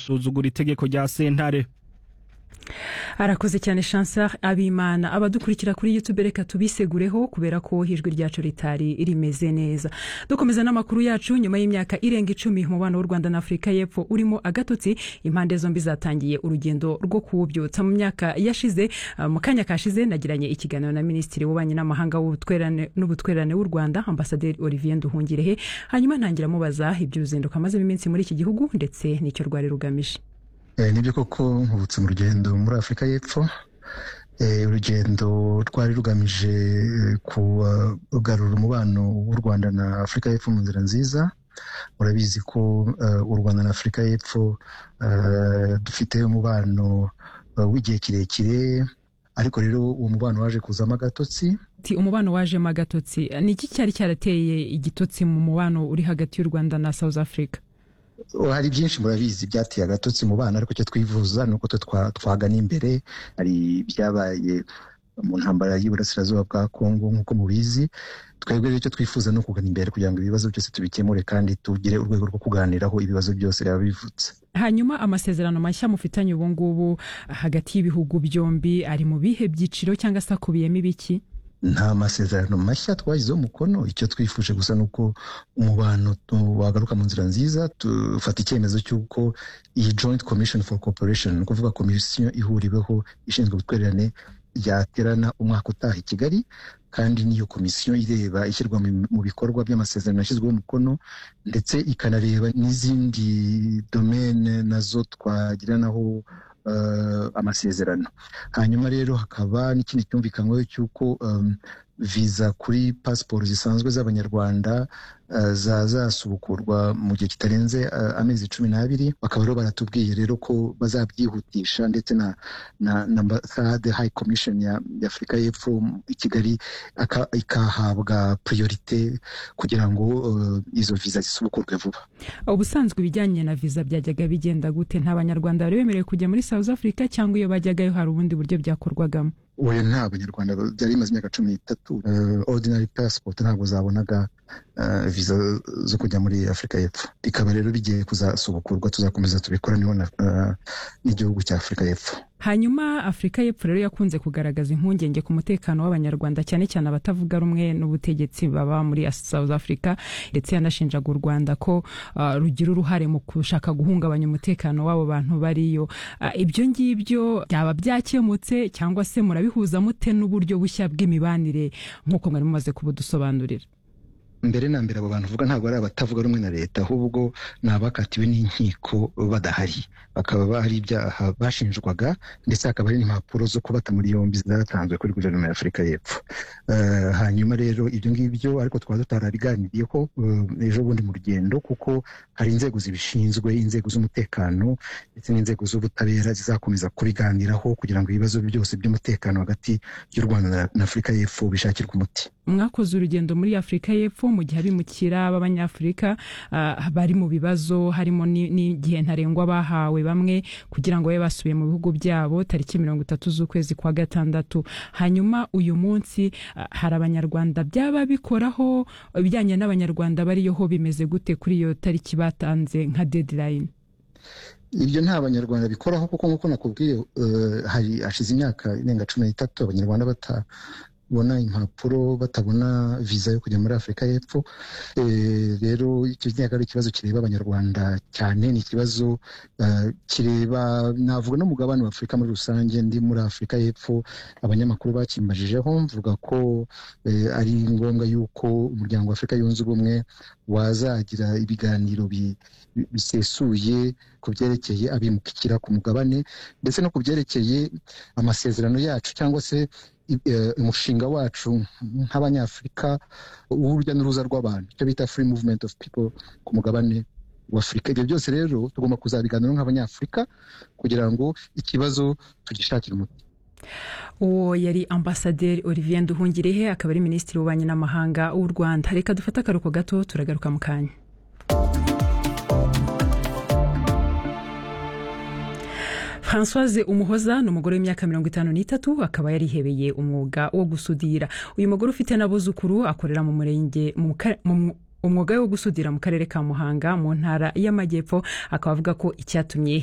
gusuzugura itegeko rya sentare arakoze cyane chansar abimana abadukurikira kuri yutube reka tubisegureho kubera ko ijwi ryacu ritari rimeze neza dukomeza n'amakuru yacu nyuma y'imyaka irenga icumi umubano w'u rwanda na afurika y'epfo urimo agatotsi impande zombi zatangiye urugendo rwo kuwubyutsa mu myaka yashize mu kanya kashize nagiranye ikiganiro na minisitiri w'ububanyi n'amahanga n'ubutwererane w'u rwanda ambasaderi olivier nduhungirehe hanyuma ntangira mubaza iby'uruzinduko amazemo iminsi muri iki gihugu ndetse n'icyo rwari rugamije nibyo koko nkubutse mu rugendo muri afurika y'epfo urugendo rwari rugamije kugarura umubano w'u rwanda na afurika y'epfo mu nzira nziza murabizi ko u rwanda na afurika y'epfo dufite umubano w'igihe kirekire ariko rero uwo mubano waje kuzamo agatotsi umubano wajemo agatotsi ni iki cyari cyarateye igitotsi mu mubano uri hagati y'u rwanda na south africa hari byinshi murabizi byateye agatotsi mu bana ariko icyo twivuza ni uko twagana imbere hari ibyabaye mu ntambara y'iburasirazuba bwa kongo nk'uko mubizi twebwe icyo twifuza ni ukugana imbere kugira ngo ibibazo byose tubikemure kandi tugire urwego rwo kuganiraho ibibazo byose biba bivutse hanyuma amasezerano mashya mufitanye ubu ngubu hagati y'ibihugu byombi ari mu bihe byiciro cyangwa se akubiyemo ibiki nta masezerano mashya twashyizeho umukono icyo twifuje gusa ni uko umubano wagaruka mu nzira nziza dufata icyemezo cy'uko iyi joint commission for cooperation ni ukuvuga komisiyo ihuriweho ishinzwe ubutwererane yaterana umwaka utaha i kigali kandi n'iyo komisiyo ireba ishyirwa mu bikorwa by'amasezerano yashyizweho umukono ndetse ikanareba n'izindi domene nazo twagiranaho amasezerano hanyuma rero hakaba n'ikindi cyumvikanyweho cy'uko viza kuri pasiporo zisanzwe z'abanyarwanda zazasubukurwa mu gihe kitarenze amezi cumi n'abiri bakaba rero baratubwiye rero ko bazabyihutisha ndetse na na ambasade hayi komishoni y'afurika y'epfo i kigali ikahabwa puriyorite kugira ngo izo viza zisubukurwe vuba ubusanzwe ibijyanye na viza byajyaga bigenda gute nta banyarwanda bari bemerewe kujya muri south africa cyangwa iyo bajyagayo hari ubundi buryo byakorwagamo uyu nta banyarwanda byari bimaze imyaka cumi n'itatu ordinary passport ntabwo zabonaga viza zo kujya muri afurika y'epfo bikaba rero bigiye kuzasubukurwa tuzakomeza tubikoraneho n'igihugu cya afurika y'epfo hanyuma afurika y'epfo rero yakunze kugaragaza impungenge ku mutekano w'abanyarwanda cyane cyane abatavuga rumwe n'ubutegetsi baba muri south africa ndetse yanashinjaga u rwanda ko rugira uruhare mu gushaka guhungabanya umutekano w'abo bantu bariyo ibyo ngibyo byaba byakemutse cyangwa se murabihuza mute n'uburyo bushya bw'imibanire nk'uko mwari mumaze kubudusobanurira mbere na mbere abo bantu uvuga ntabwo ari abatavuga rumwe na leta ahubwo ni abakatiwe n'inkiko badahari bakaba bari ibyaha bashinjwaga ndetse hakaba hari n'impapuro zo kubata muri yombi zatanzwe kuri guverinoma ya afurika y'epfo hanyuma rero ibyo ngibyo ariko twaba tutarabiganiriyeho ejo bundi mu rugendo kuko hari inzego zibishinzwe inzego z'umutekano ndetse n'inzego z'ubutabera zizakomeza kubiganiraho kugira ngo ibibazo byose by'umutekano hagati y'u rwanda na afurika y'epfo bishakirwe umuti mwakoze urugendo muri afurika y'epfo mu gihe abimukira b'abanyafurika bari mu bibazo harimo n'igihe ntarengwa bahawe bamwe kugira ngo babe basubiye mu bihugu byabo tariki mirongo itatu z'ukwezi kwa gatandatu hanyuma uyu munsi hari abanyarwanda byaba bikoraho ibijyanye n'abanyarwanda bariyoho bimeze gute kuri iyo tariki batanze nka dedirayini ibyo nta banyarwanda bikoraho kuko nk'uko nakubwiye hari hashize imyaka irenga cumi n'itatu abanyarwanda bata babona impapuro batabona viza yo kujya muri afurika y'epfo rero icyo nyaka ari ikibazo kireba abanyarwanda cyane ni ikibazo kireba navuga n'umugabane wa afurika muri rusange ndi muri afurika y'epfo abanyamakuru bakimbajijeho mvuga ko ari ngombwa yuko umuryango wa afurika yunze ubumwe wazagira ibiganiro bisesuye ku byerekeye abimukira ku mugabane ndetse no ku byerekeye amasezerano yacu cyangwa se umushinga wacu nk'abanyafurika w'urujya n'uruza rw'abantu icyo bita free movement of people ku mugabane w'afurika ibyo byose rero tugomba kuzabiganiraho nk'abanyafurika kugira ngo ikibazo tugishakire umuti uwo yari ambasaderi olivier nduhungirehe akaba ari minisitiri w'ububanyi n'amahanga w'u rwanda reka dufate akaruhuko gato turagaruka mu kanya francoise umuhoza ni umugore w'imyaka mirongo itanu n'itatu akaba yarihebeye umwuga wo gusudira uyu mugore ufite n'abuzukuru akorera mu murenge umwuga wo gusudira mu karere ka muhanga mu ntara y'amajyepfo akaba avuga ko icyatumye